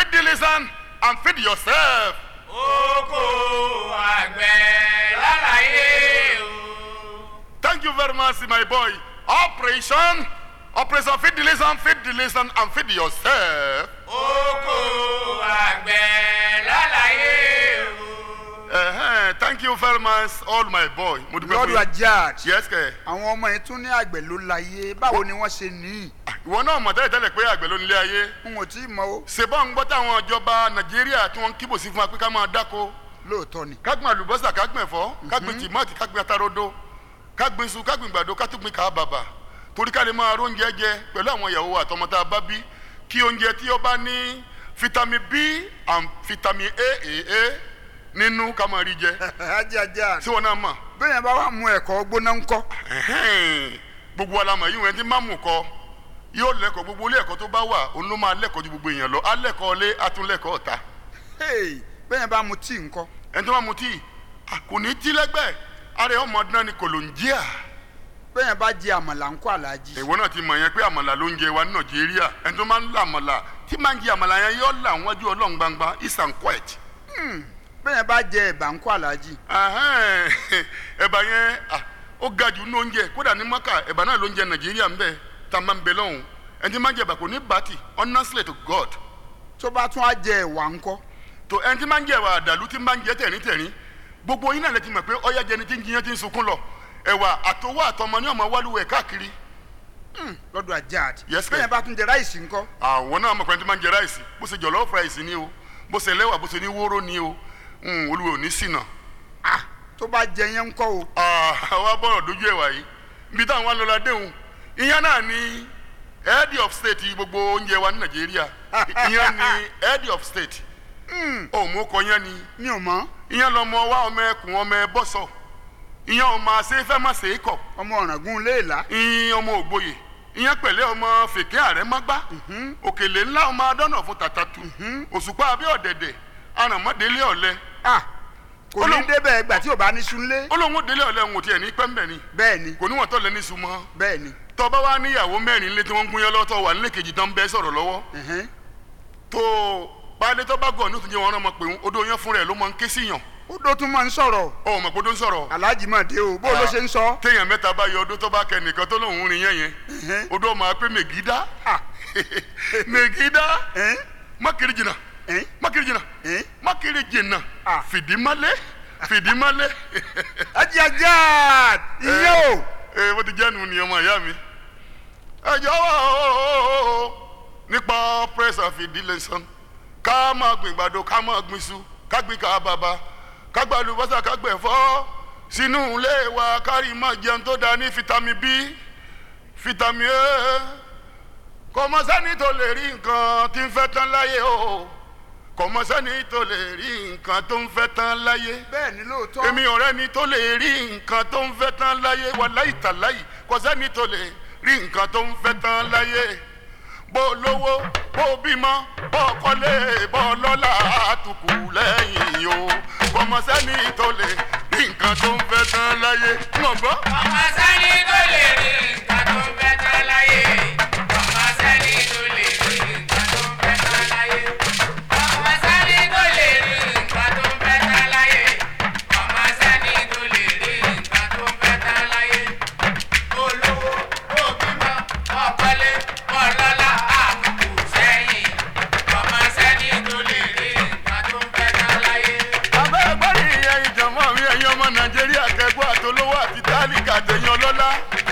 feed the listen and feed yourself. oko àgbẹ̀ lálàyé o. Thank you very much, my boy. Operation, Operation feed the listen, feed the listen and feed yourself. oko àgbẹ̀ lálàyé o. Uh-huh. Thank you very much, all my boy. Mo dúpẹ́ lord fún yín. ajad Yes, kẹ̀. àwọn ọmọ yìí tún ní àgbẹ̀ ló láyé báwo ni wọ́n ṣe ní Ìwọ náà mọ̀ tẹ́lẹ̀ tẹ́lẹ̀ pé àgbẹ̀ ló nílé ayé. n ò tí ì mọ o Ṣèbọ̀ ń gbọ́ táwọn ìjọba Nàìjíríà tí wọ́n ń kíbò sí fún wa pé ká máa dáko. lóòótọ́ ni kágbìn àlùbọ́sà kágbìn ẹ̀fọ́ kágbìn tìmọ́ọ̀tì kágbìn atarodo kágbìn iṣu kágbìn gbàdo kátógbìn kábàbà torí ká lè máa róúnjẹ jẹ pẹ̀lú àwọn ìyàwó wa àtọmọ tá a bá bí kí oúnjẹ tí ó bá ní vitamin b and vitamin a a a nínú ká máa rí jẹ ajad tí wọn náà mọ̀ bẹ́ẹ̀ bá wà mú ẹ̀kọ́ gbóná ńkọ́ ẹ̀hẹ́n, gbogbo alamọ̀ yìí wọn ti máa mú kọ yóò lẹ́kọ̀ọ́ gbogbo ilé ẹ̀kọ́ tó bá wà òun ló máa lẹ́kọ̀ọ́ ju gbogbo èèyàn lọ alẹ́kọ̀ọ́ lé atúnlẹ́kọ̀ọ́ ọ̀ta Hey, bẹ́ẹ̀ bá mu tíì ńkọ́ ẹni tó bá mu tíì à, kò ní tí lẹ́gbẹ̀ẹ́ ara ẹ̀ ọmọ dán ni kòlòǹjíà. bẹ́ẹ̀ bá jẹ àmàlà ńkọ́ aláàjì ìwọ náà ti mọ̀ yẹn pé àmàlà ló ń jẹ wa ní nàìjíríà ẹni tó máa ń la àmàlà tí máa ń jẹ àmàlà yẹn yóò là wọ́n ju ọlọ́run gbangba is and quiet. bẹ́ẹ̀ bá jẹ ẹ̀bà ńkọ́ aláàjì Ahẹ́n, ẹ̀bà yẹn ah, ó ga jù ní oúnjẹ kódà ní mọ́kà ẹ̀bà náà ló ń jẹ nàìjíríà ń bẹ tá a máa ń bẹ lọ́hùn ẹni tí máa ń jẹ ẹ̀bà kò ní bàtì honestly to God tó bá tún á jẹ ẹ̀wà ńkọ́ tó ẹni tí máa ń jẹ ẹ̀wà àdàlú tí máa ń jẹ tẹ̀rín tẹ̀rín gbogbo yín náà lè ti mọ̀ pé ọ̀yá jẹni tí ń jiyàn tí ń sunkún lọ ẹ̀wà àtọwọ́ àtọmọ ní ọmọ wálúwẹ̀ káàkiri lọ́dọ̀ ajad Yes, bẹ́ẹ̀ ma'am. bá tún jẹ ráìsì ńkọ́ àwọn náà mọ̀ pé ẹni tí máa ń jẹ ráìsì bó ṣe jọ̀lọ́ọ̀fù ráìsì ni o bó ṣe lẹ́wà bó ṣe ní wóró ni o Mm, olúwa ò ní ṣìnà. ah tó bá jẹ yẹn ńkọ́ o àwa bọ̀rọ̀ dojú ẹ̀wà yìí ibi táwọn wa lọ́la déhùn ìyẹn náà ni head of state gbogbo oúnjẹ wa ní nàìjíríà ìyẹn ni head of state òun kọ yẹn ni mi ò mọ̀ ìyẹn lọmọ wa ọmọ ẹkùn ọmọ ẹbọsọ ìyẹn ọmọ àṣefẹ́ má ṣe é kọ̀ ọmọ ọ̀ràngún léèlá ìyẹn ọmọ ògbóyè ìyẹn pẹ̀lẹ́ ọmọ fèké ààrẹ mọ́gbá òkèlè ńlá ọmọ adọ́nà fún tàtàtù òṣùpá abẹ́ ọ̀dẹ̀dẹ̀ aràmọ́délé ọ̀lẹ ah kò ní Olóhùn- débẹ̀ ìgbà tí ò bá ní sunlé ó lóun ó délé ọ̀lẹ òun ò tiẹ̀ ní pẹ́ńbẹ̀ ni bẹ́ẹ̀ ni kò níwọ̀n tó lẹ ní sùnmọ́ bẹ́ẹ̀ ni tọba wa níyàwó mẹ́rin lé tí wọ́n ń gún yẹn lọ́tọ̀ wà nílé kejì tán bẹ́ẹ̀ sọ̀rọ̀ lọ́wọ́ ẹ̀hẹ́n. tó baálé tó bá gọ̀ ní òtún jẹ́ wọn ọmọ pé odò yẹn fúnra ẹ̀ ló máa ń ké sí yàn ó dó tún máa ń sọ̀rọ̀ ọ̀ mọ̀ pé odò ń sọ̀rọ̀ aláàjì máa dé o bó ló ṣe ń sọ téèyàn mẹ́ta bá yọ odò tó bá kẹ nìkan tó lóun rìn yẹn yẹn Ẹ̀hẹ́n. odò máa pé mègídá ah mègídá ẹ̀hẹ́n, mákìrì jìnnà ẹ̀hẹ́n, mákìrì jìnnà ẹ̀hẹ́n. mákìrì jìnnà Ah. fìdímálé fìdímálé ajá ajá ìyẹn o ee bó ti jẹ́ nu ni ọmọ ìyá mi. ẹ jọ̀wọ́ nípa press of ìdílé ká máa gbìn gbàdo ká máa gbìn iṣu ká gbìn ká bàbà ká gba àlùbọ́sà ká gbẹ̀fọ́ sínú ilé wa kárí máa jẹun tó dáa ní vitamin b vitamin a kò mọ sẹ́ni tó lè rí nǹkan tí ń fẹ́ tán láyé o kò mọ sẹ́ni tó lè rí nǹkan tó ń fẹ́ tán láyé bẹ́ẹ̀ ni lóòótọ́ èmi ọ̀rẹ́ ni tó lè rí nǹkan tó ń fẹ́ tán láyé wà láì tà láì kò sẹ́ni tó lè rí nǹkan tó ń fẹ́ tán láyé bó lówó bó bímọ bó kọ́lé bó lọ́lá àtùkù lẹ́yìn o kò mọ̀ sẹ́ni tó lè rí nǹkan tó ń fẹ́ tán láyé mọ̀ gbọ́. ọmọ sẹ́ni tó lè rí nǹkan tó ń fẹ́ tán láyé. ọmọ sẹ́ni tó lè rí nǹkan tó ń fẹ́ tán láyé. ọmọ sẹ́ni tó lè rí nǹkan tó ń fẹ́ tán láyé. ọmọ sẹ́ni tó lè rí nǹkan tó ń fẹ́ tán láyé. olówó òbímọ ọ̀pọ̀lẹ́ ọlọ́lá àbùkù sẹ́yìn. ọmọ sẹ́ni tó lè rí nǹkan tó ń fẹ́ tán láyé. abẹ́ ẹgbẹ́rì ìyẹn ìjọ̀mọ́ mi ẹ̀yin ọmọ nàìjíríà kẹgbọ́ àtolówó àti tálíkà tẹ̀yìn ọlọ́lá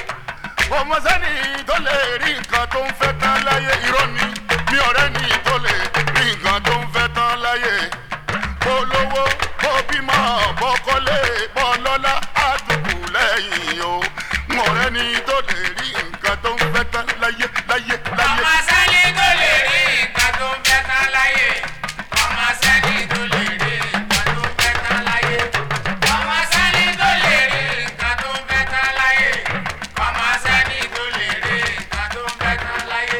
ọmọ sẹ́ni tó lè rí nǹkan tó ń fẹ́ tán láyé irọ́ ni mi ọ̀rẹ́ ni tó lè rí nǹkan tó ń fẹ́ tán láyé kó lówó kó bímọ bó kọ́lé bó lọ́lá àdùkù lẹ́yìn o mi ọ̀rẹ́ ni tó lè rí nǹkan tó ń fẹ́ tán láyé láyé láyé. ọmọ sẹ́ni tó lè rí nǹkan tó ń fẹ́ tán láyé. ọmọ sẹ́ni tó lè rí nǹkan tó ń fẹ́ tán láyé. ọmọ sẹ́ni tó lè rí nǹkan tó ń fẹ́ tán láyé. ọmọ sẹ́ni tó lè rí nǹkan tó ń fẹ́ tán láyé.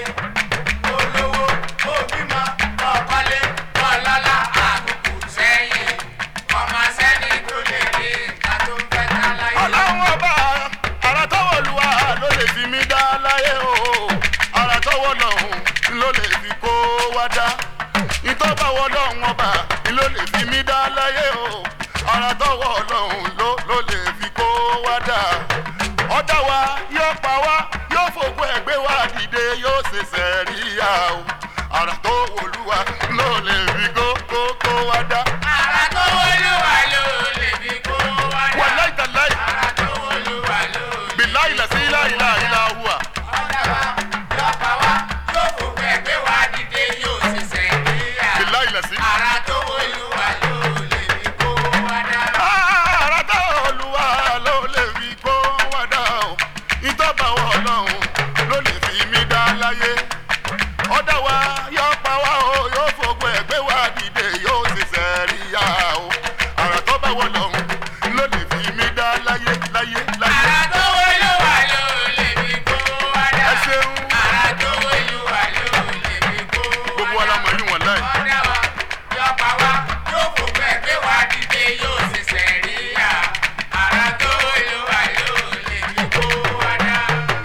olówó òbímọ ọ̀kọ́lé ọlọ́lá àbùkù sẹ́yìn. ọmọ sẹ́ni tó lè rí nǹkan tó ń fẹ́ tán láyé. ọlọ́run ọba ara tọwọ́ luwa ló lè fi mí dá láyé o ara tọwọ́ lọ́hùn ló lè fi kó wá dá ìtọ́ tó bá wọ ọlọ́run ọba ni ló lè fi mí dá láyé o ara tó wọ ọlọ́run ló ló lè fi kó wá dà ọ̀dà wa yóò pa wá yóò fògbó ẹgbẹ́ wa dìde yóò ṣe sẹ́ríyà o ara tó wọlúwa ló lè fi kó kó kó wá dá. Ara tó wọlúwa ló lè fi kó wá dà. wà láì tà láì Ara tó wọlúwa ló lè bí láì lẹ̀ sí láì láì láì wà. ọ̀dà wa yóò pa wá yóò fòkú ẹgbẹ́ wa dìde yóò sì sẹ́yìnìyà. bí láì lẹ̀ sí. Ara tó wọlúwa ló lè fi kó wá dà. ara tó olúwa ló lè fi kó wá dá o ìtọ́ba wọ ọlọ́run ló lè fi mí dá láyé ọ̀dà wa yóò pa wá o yóò fògbó ẹgbẹ́ wa dìde yóò sì sẹ́ríyà o ara tó bá wọ ọlọ́run ló lè fi mí dá láyé láyé láyé. Ara tó wọlúwa ló lè fi kó wá dà. ẹ ṣeun Ara tó wọlúwa ló lè fi kó wá dà. gbogbo ọlọmọ yìí wọ̀n láì. Ọ̀dà wa yóò pa wá yóò fòkú ẹgbẹ́ wa dìde yóò sì sẹ́yìnìyà. Ara tó wọlúwa ló lè fi kó wá dà.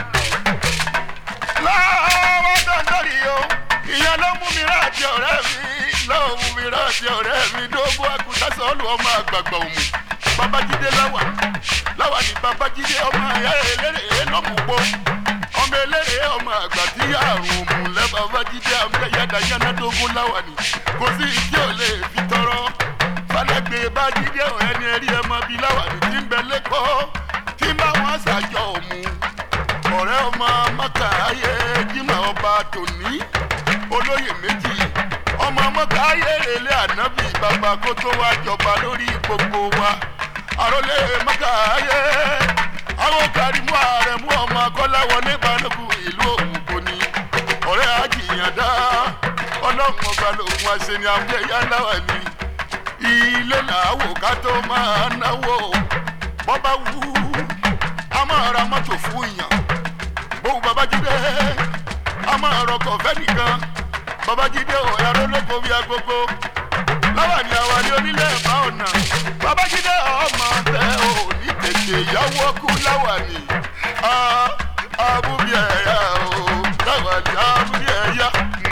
lọ́wọ́ dandan yìí o ìyẹn ló mú mi ráàtì ọ̀rẹ́ mi ló mú mi ráàtì ọ̀rẹ́ mi dógún àgùntàn sọ́ọ̀lù ọmọ àgbààgbà òmù babájídé láwà láwà ní babájídé ọmọ ẹ̀yà eléré lọ́mùpọ̀ ọmọ eléré ọmọ àgbà tí àrùn òmù lẹ́ babájídé àmúyẹ́yàdá yánnádógún láwà ní kò sí ìdí ò lè fi tọrọ falẹ́gbẹ̀ bájídé ọ̀rẹ́ ni ẹ̀rí ẹ̀ mọ́ bí láwà ní tí ń bẹ lẹ́kọ̀ọ́ tí ń bá wọn ṣàjọ òmù ọ̀rẹ́ ọmọ mọ́kà ayé jimá ọba tòní olóyè méjì ọmọ mọ́kà ayé rèlé ànábì bàbá kó tó wá jọba lórí gbogbo wa àròlé mọ́kà ayé àwọn kàrímù àrẹ̀mú ọmọ akọ́láwọlé balógun ìlú òmùgbò ni ọ̀rẹ́ àjìyàndá ọlọ́run ọba lòun àṣẹ ni àwọn ẹ̀yà náà ní ilé làwò ká tó máa náwó bọ́bá wú a máa ra mọ́tò fún èèyàn bóun babájídé a máa rọkọ̀ fẹ́ nìkan babájídé ò ẹ̀rọ lóko bí agogo láwa ni àwa ni onílé ẹ̀bá ọ̀nà babájídé ọmọ tẹ ò ní tètè yáwó kú láwa ni abúbí ẹ̀yà o láwa ni abúbí ẹ̀yà.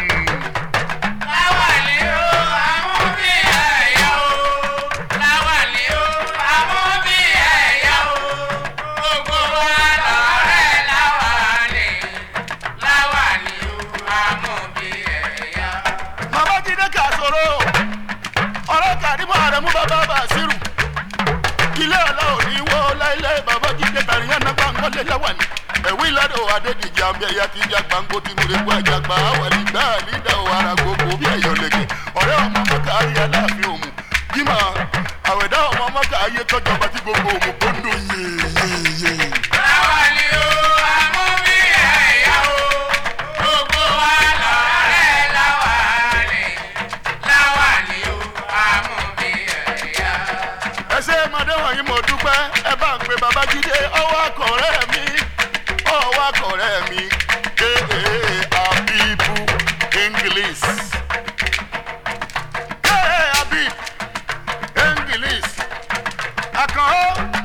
Láwàlí o, àwọn bí ẹ̀yà o. Láwàlí o, àwọn bí ẹ̀yà o. Gbogbo wa lọ̀rẹ́ láwàlí. Láwàlí o, àwọn bí ẹ̀yà. babájídé kà sọ̀rọ̀ ọ̀rọ̀ kàdímọ̀ àrẹ̀mú bàbá bàṣírù ilé ọ̀la òní wọ́ láìláì babájídé tàríyàn náà gbàǹgọ́lé láwà ní ẹ̀wí ládò adédìjì àmì ẹ̀yà tí ìjà gbàǹgó tí mo lè gbọ́ àjàgbá àwàlì gbá àlídà ò ara gbogbo bí ẹ̀yọ̀ lẹ́gẹ̀ ọ̀rẹ́ ọmọ mọ́kà ayé aláàfin òmù jimá àwẹ̀dá ọmọ mọ́kà ayé tọ́jọba tí gbogbo òmù kó ń dùn yéyéyé. Láwàlí o, àwọn bí ẹ̀yà o. Gbogbo wa lọ̀rẹ́ láwàlí. Láwàlí o, àwọn bí ẹ̀yà. ẹ ṣe mọdé wọ̀nyí mo dúpẹ́ ẹ bá ń pe babájídé ọwọ́ akọ̀rẹ́ mi ọwọ́ akọ̀rẹ́ mi ee abibu english ee abib english akànó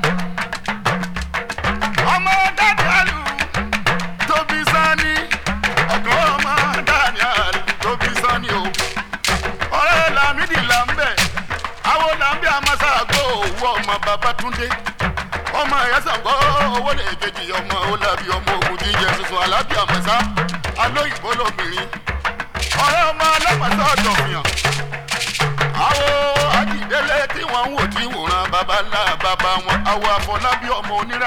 ọmọ danielu tóbi sani ọkàn ọmọ daniel tóbi sani o ọ̀rẹ́ lamidi lambẹ àwọn lambẹ amasago owó ọmọ babatunde ọmọ ẹ̀yẹ́sàgbọ́ owó lè kejì ọmọ olabi ọmọ ogun jíjẹ tuntun alábí àmọ́sá alóyìnbó lóbìnrin ọ̀rẹ́ ọmọ alápàtà ọ̀dọ̀fìyàn àwọn ajídélé tí wọ́n ń wò tí wòran baba ńlá baba wọn àwọn afọlábí ọmọ onírà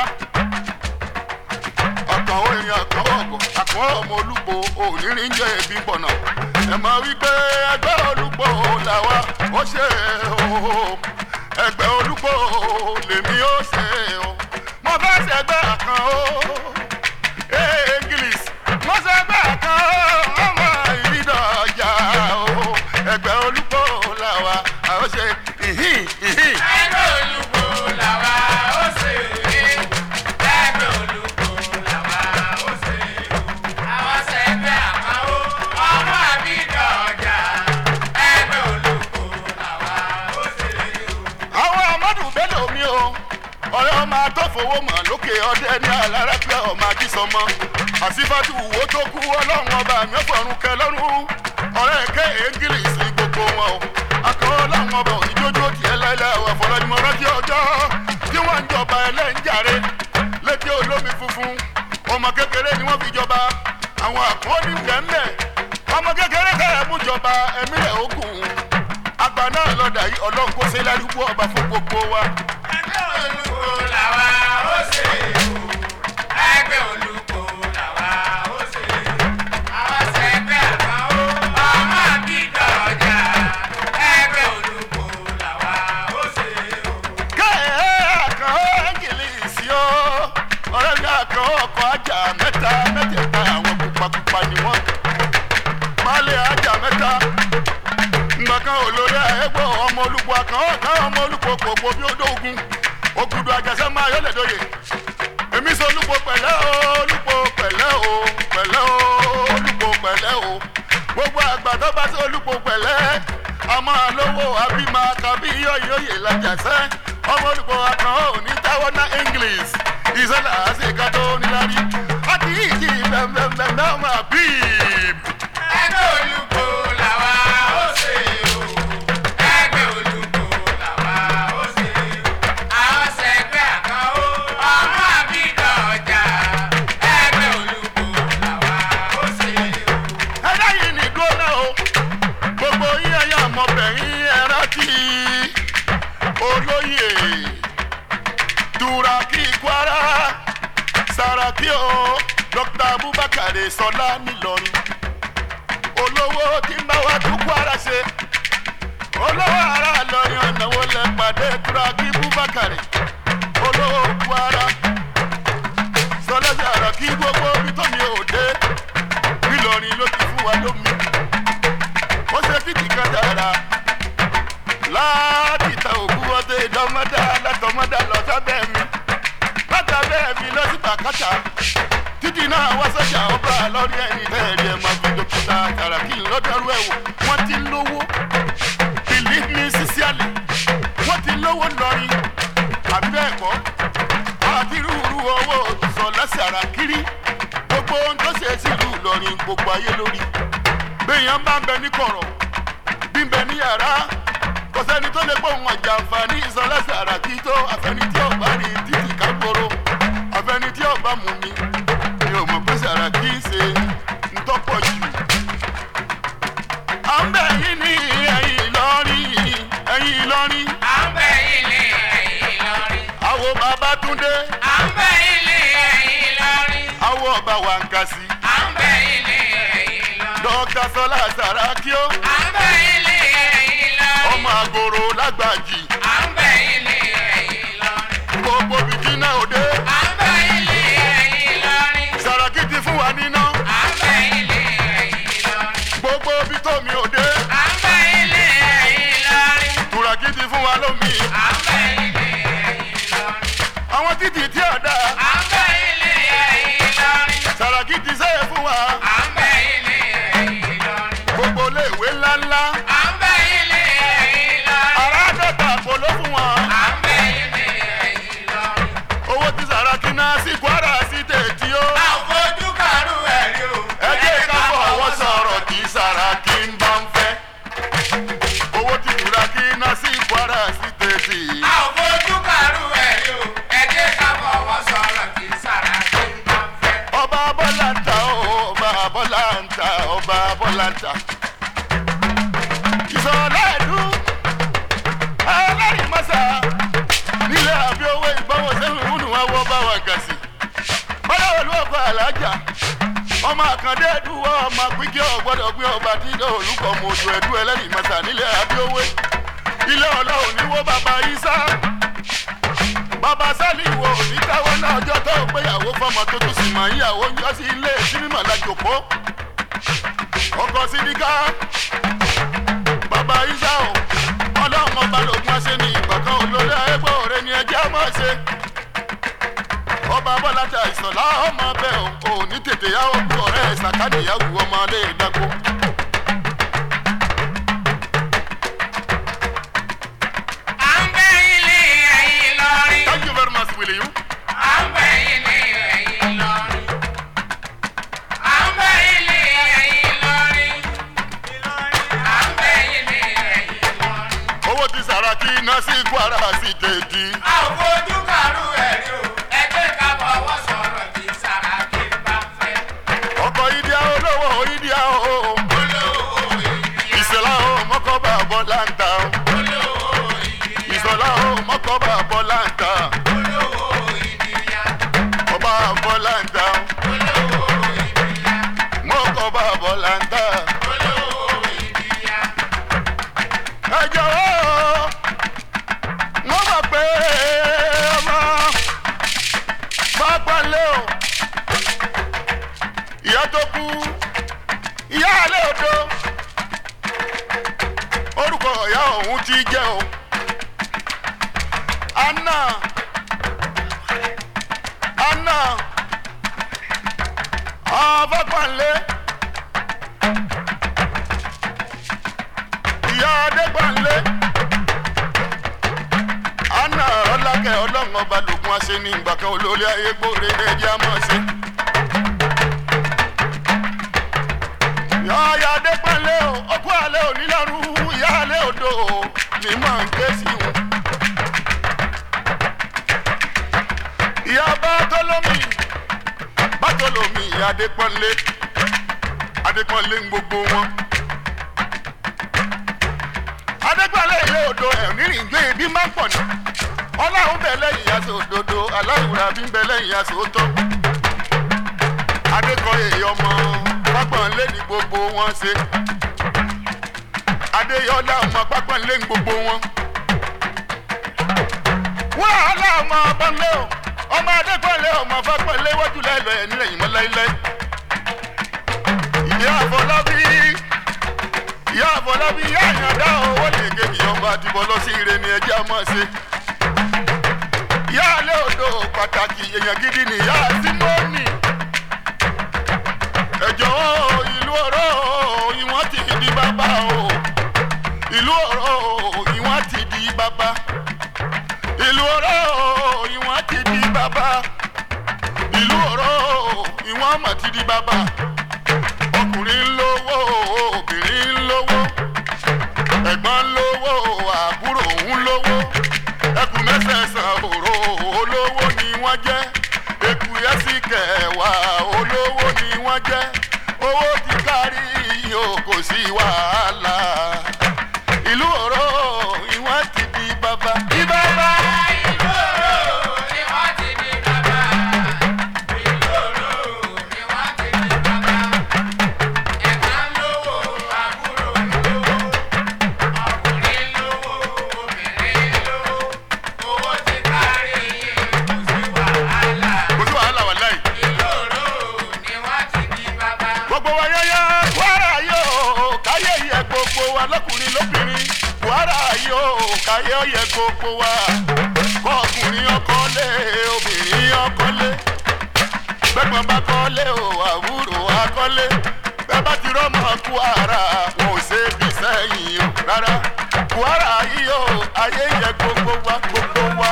ọkàn orin ọkàn ọgọ àkọ́ ọmọ olúgbò ònírin jẹ́ ẹbí pọ̀nà ẹ mọ̀ wípé ẹgbẹ́ olúgbò làwa ó ṣe o ẹgbẹ́ olúgbò lèmi ó ṣe o mo fẹ́ ṣẹgbẹ́ àkàn o ee english mo ṣẹgbẹ́ àkàn o ọmọ ìrìnà ọjà o ẹgbẹ́ olúgbò làwa ó ṣe ìhín ìhín. Ẹgbẹ́ olùkó làwa ó ṣe é. Ẹgbẹ́ olùkó làwa ó ṣe é. Àwọn ṣẹgbẹ́ àmọ́ ọmọ àbídọ̀ ọjà. Ẹgbẹ́ olùkó làwa ó ṣe é. àwọn amadu bello mi o ọ̀rẹ́ ọmọ atọ́fowó mọ̀ lókè ọdẹ ní alárápẹ́ ọmọ ajísọmọ àsìfàtú wo tó kú ọlọ́run ọba mi ọ̀fọ̀run kẹ lọ́rùn ọ̀rẹ́ ké english gbogbo àfọlọ́nimọ̀ rántí ọjọ́ tí wọ́n ń jọba ẹlẹ́ńjàre létí olómi funfun ọmọ kékeré ni wọ́n fi jọba àwọn àkọ́ọ́nì bẹ́ẹ̀ ọmọ kékeré kẹ́rẹ́ mú jọba ẹ̀mí rẹ̀ ogun àgbà náà lọ́dà yìí ọlọ́run kó ṣe lárúgbó ọba fún gbogbo wa. ẹgbẹ́ olùkọ́ làwa ó ṣe o ẹgbẹ́ olùkọ́ làwa ó ṣe àwọn sẹ́gbẹ́ àkànó ọmọ àbídọ̀ ọjà ẹgbẹ́ olùkọ́ làwa ó ṣe o. kẹ́ẹ̀ àkàn ẹ́ńgìlìsì o ọ̀rẹ́ mi àkàn ọkọ̀ ajá mẹ́ta mẹ́tẹ̀ẹ̀ta àwọn pupapupa ni wọ́n máàlì ajá mẹ́ta ngbàkan olórí ẹgbẹ́ ọmọ olùkọ́ àkàn ọ̀kan ọmọ olùkọ́ gbogbo bí ó dógun ògùdù àjàsẹ́ máa yọlẹ̀ dóye èmi sọ olùkọ́ pẹ̀lẹ́ o olùkọ́ pẹ̀lẹ́ o pẹ̀lẹ́ o olùkọ́ pẹ̀lẹ́ o gbogbo àgbà tó bá sí olùkọ́ pẹ̀lẹ́ ọmọ àlówó àbímọ tàbí yóyóyè làjàsẹ́ ọmọ olùkọ́ àkàn ò ní táwọn ná english ìṣẹ̀lẹ̀ àṣekà tó nílárí àti ìjì bẹ́ẹ̀bẹ́ẹ̀bẹ́ ọmọ àbíb. ẹgbẹ́ olùkọ́ làwa ó ṣe o ẹgbẹ́ olùkọ́ làwa ó ṣe o àwọn sẹ́gbẹ́ àkànó ọmọ àbídọ̀ ọjà ẹgbẹ́ olùkọ́ làwa ó ṣe o. ẹ̀dá yìí ní dúró náà o gbogbo yín ẹ̀yà ọmọbìnrin ẹ̀rá tí olóyè duraki kwara saraki o dr abubakar sọlá nìlọrin olówó tí ń bá wa tún kwara ṣe olówó ara lọrin ọ̀nàwó lẹ pàdé duraki abubakar olówó kwara sọlá saraki gbogbo ibi tó mi ò dé nílọrin ló ti fún wa lómi ó ṣe títí kan dára láti ta òkú ọdẹ ìdánmọ́dá látọmọ́dá lọ sábẹ́ mi látàbẹ́ mi lọ sí bàkátà títí náà wá sọ́jà ọba lọ́rí ẹni tẹ́ẹ̀rí ẹ̀ máa fi dókítà tàràkì lọ́dọ̀ọ́rú ẹ̀wò wọ́n ti lówó believe me sincerely wọ́n ti lówó lọ́rin àbí bẹ́ẹ̀ kọ́ àti rúurú owó sọ lẹ́sẹ̀ ara kiri gbogbo ohun tó ṣe sílùú Ìlọrin gbogbo ayé lórí béèyàn bá ń bẹ ní kọ̀rọ̀ bí ń bẹ ní yàrá kò sẹ́ni tó lè gbóhùn ọjà àǹfààní ìsọlẹ́sẹ̀ ara kí tó àfẹni tí ọba rí títì kágbóró àfẹni tí ọba mú mi mi ò mọ̀ pé sàrà kí ń ṣe ntọ́pọ̀ jù. à ń bẹ̀ yín ní ẹ̀yìn Ìlọrin ẹ̀yìn Ìlọrin à ń bẹ̀ yín ní ẹ̀yìn Ìlọrin. àwọn Babátúndé à ń bẹ̀ yín ní ẹ̀yìn Ìlọrin. àwọn ọba Wàǹkàsì à ń bẹ̀ yín ní ẹ̀yìn Ìlọrin. dókítà Sọlá Sàràkí ó à ń bẹ̀ yín ní ẹ̀yìn Ìlọrin. ọmọ àgòrò lágbàjì à ń bẹ̀ yín ní ẹ̀yìn Ìlọrin. gbogbo bìtínà òde à ń bẹ̀ yín ní ẹ̀yìn Ìlọrin. Sàràkí ti fún wa níná à ń bẹ̀ yín ní ẹ̀yìn Ìlọrin. gbogbo bìtòmí òde à ń bẹ̀ yín ní ẹ̀yìn Ìlọrin. Tùràkì ti fún wa lómi à ń bẹ̀ yín ní ẹ̀yìn Ìlọrin. àwọn títì tí ọ̀dà à ń bẹ̀ yín ní ẹ̀yìn Ìlọrin. Sàràkí ti sẹ́yẹ fún wa à ń bẹ̀ yín ní ẹ̀yìn Ìlọrin. gbogbo iléèwé ńláńlá à ń bẹ̀ yín ní ẹ̀yìn Ìlọrin. àràádọ́ta àpò ló fún wọn à ń bẹ̀ yín ní ẹ̀yìn Ìlọrin. owó tí Sàràkí náà sí Kwara sí tètí ó a ò fojú kàrú ẹ̀rí o. ẹ jẹ́ ká fọwọ́ sọ̀rọ̀ kí Sàràkí ń bá ń fẹ́ owó tí Tùràkí náà sí Kwara sí tètí. a ò fojú kàrú ẹ̀rí o. ẹ jẹ́ ká fọwọ́ sọ̀rọ̀ kí Sàràkí ń bá ń fẹ́. ọba bọ́lá ń ta ó, ọba bọ́lá ń ta ọba bọ́lá ń ta. ìsọ̀lá ẹ̀dú alárìmọ́sá nílẹ̀ àbí owó ìgbọ́wọ́ sẹ́yìn ìwúnú wa wọ́ bá wa gàn sí. bọ́lá olú ọkọ̀ alájà ọmọ àkàndé ẹ̀dúwọ́ ọmọ pínkì ọ̀gbọ́dọ̀ gbé ọba tí olùkọ́ mọ ojú ẹ̀dú ẹlẹ́rìmọ́sá nílẹ̀ àbí owó ilé ọlọ́run ní wó bàbá Ìsá bàbá sálì wo òní táwọn náà ọjọ́ tó gbéyàwó fọmọ tó tún sì mọ̀ ìyàwó ń yọ sí ilé sínímọ̀ lájòkó ọkọ̀ sídìkà bàbá Ìsá o ọlọ́run ọba lògùn ọ̀sẹ̀ ní ìgbàkan olórí ẹgbẹ́ òre ni ẹjẹ́ mọ̀ ṣe ọba bọ́lá ta ìsọ̀lá ọmọ bẹ́ẹ̀ o ò ní tètè yá òkú ọ̀rẹ́ ìsàkádìyàwó ọmọ ilé ìdáko. à ń bẹ̀ yín ní ẹ̀yìn Ìlọrin. Thank you very much, will you? à ń bẹ̀ yín ní ẹ̀yìn Ìlọrin. à ń bẹ̀ yín ní ẹ̀yìn Ìlọrin. à ń bẹ̀ yín ní ẹ̀yìn Ìlọrin. owó tí Sàràkí ná sí kwara sí tètè. a ò fojú kàrú ẹ̀rí o ẹgbẹ́ ká fọwọ́ sọ̀rọ̀ tí Sàràkí bá fẹ́. ọkọ̀ ìdíyà olówó ìdíyà o. olówó ìdíyà ìṣẹ̀lá o mọ́kọ́bà bọ́lá ń ta o. olówó ìdíyà ìṣọ̀lá o mọ́kọ́bà bọ́lá ń ta. olówó ìdíyà ọba bọ́lá ń ta o. olówó ìdíyà mọ́kọ́bà bọ́lá ń ta. olówó ìdíyà. ẹ jọ̀wọ́ wọ́n mọ̀ pé ọmọ bá pọ́nlé o. ìyá tó kú ìyá alẹ́ odò orúkọ ìyá ọ̀hún ti jẹ́ o. anna anna afọ́pọ̀nlé ìyá adégbọ̀nlé anna ọlákẹ́ ọlọ́run ọba lògùn àṣẹ ní ìgbà kan olórí ayé gbòòrè ní ẹjẹ́ àmọ́ ṣe. ìyá adégbọ̀nlé o ọkọ alẹ́ òní lọ́rùn ìyá alẹ́ odò ní mọ̀ ń ké sí wọn. ìyá bàtọ́lómì bàtọ́lómì adépọ́nlé adépọ́nlé ń gbogbo wọn. adépọ́nlé ilé odò ẹ̀rìnrìn gbé ibi máa ń pọ̀ ní. ọlọ́run bẹ̀ lẹ́yìn aṣọ òdodo aláìwúrà bí ń bẹ lẹ́yìn aṣọ òótọ́. adékọ̀yé ọmọ pápánlé ní gbogbo wọn ṣe. adéyọlá ọmọ pápánlé ní gbogbo wọn. wàhálà ọmọ bọ́nlé o ọmọ adékọ̀lé ọmọ fápẹ́lẹ́ wájú lẹ́lọ́ ẹ̀ nílẹ̀ yìí mọ́ láíláí. ìyá àfọlábí ìyá àfọlábí ìyá àyàndá owó lè gé mi ọba àdìbò lọ sí ire ni ẹjẹ́ ọmọ ṣe. ìyá alẹ́ odò pàtàkì èèyàn gidi ni ìyá símọ́nì. ẹ̀jọ̀ ìlú ọ̀rọ̀ ìwọ̀n ti di bàbá o ìlú ọ̀rọ̀ ìwọ̀n ti di bàbá ìlú ọ̀rọ̀ ìwọ̀n ti di bàbá ìlú ọ̀rọ̀ ìwọ̀n mà ti di bàbá ọkùnrin ń lówó obìnrin ń lówó ẹ̀gbọ́n ń lówó àbúrò ń lówó ẹkùn mẹ́sẹ̀ẹ̀sán òró olówó ni wọ́n jẹ́ ekù yẹ́sì kẹwàá olówó ni wọ́n jẹ́ owó ti kárí o kò sí wàhálà ìlú ọ̀rọ̀ ìwọ̀n ti di bàbá. di bàbá. kò sí wàhálà wà láì. gbogbo wa yáyá kwara yóò káyé yẹ gbogbo wa lọkùnrin lóbìnrin kwara yóò káyé yẹ gbogbo wa kọkùnrin ọkọlé obìnrin ọkọlé gbẹgbọn bá kọlé o àwúrò akọlé bẹẹ bá ti rọmọ kwara wọn ò ṣe bí sẹ́yìn o rárá kwara yóò ayé yẹ gbogbo wa gbogbo wa.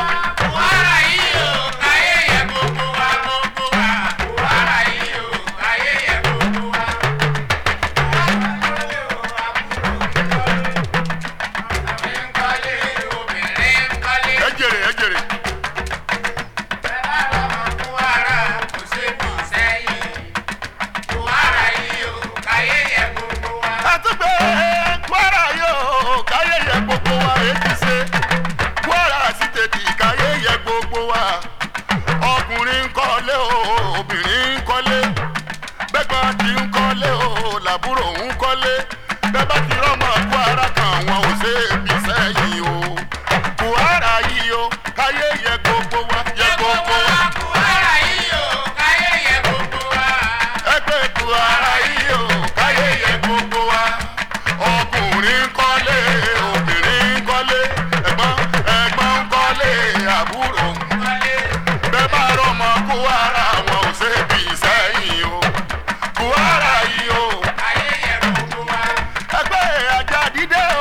ẹ jèrè ẹ jèrè. àtúgbẹ́ kwara yóò káyé yẹ gbogbo wa ètí ṣe kwara sì tètè káyé yẹ gbogbo wa ọkùnrin ń kọ́lé o obìnrin ń kọ́lé bẹ́gbọ́n ti ń kọ́lé o làbúrò ń kọ́lé bẹ́ẹ̀ bá ti rọ́mọ kwara kan wọn ò ṣe é bí sẹ́yìn o kwara yìí o káyé yẹ gbogbo wa yẹ gbogbo wa ẹgbẹ́ kwara yìí o káyé yẹ gbogbo wa ọkùnrin ń kọ́lé obìnrin ń kọ́lé ẹ̀gbọ́n ẹ̀gbọ́n ń kọ́lé àbúrò ń bẹ́ẹ̀ bá rọmọ kwara wọn ò ṣe é bí sẹ́yìn o kwara yìí o ẹgbẹ́ ajá dídé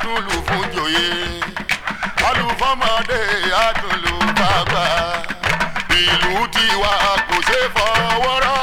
àtúnlù fún joyè alùfọ́mọdé àtúnlù bàgbà ìlú tiwa kò ṣe fọwọ́rọ́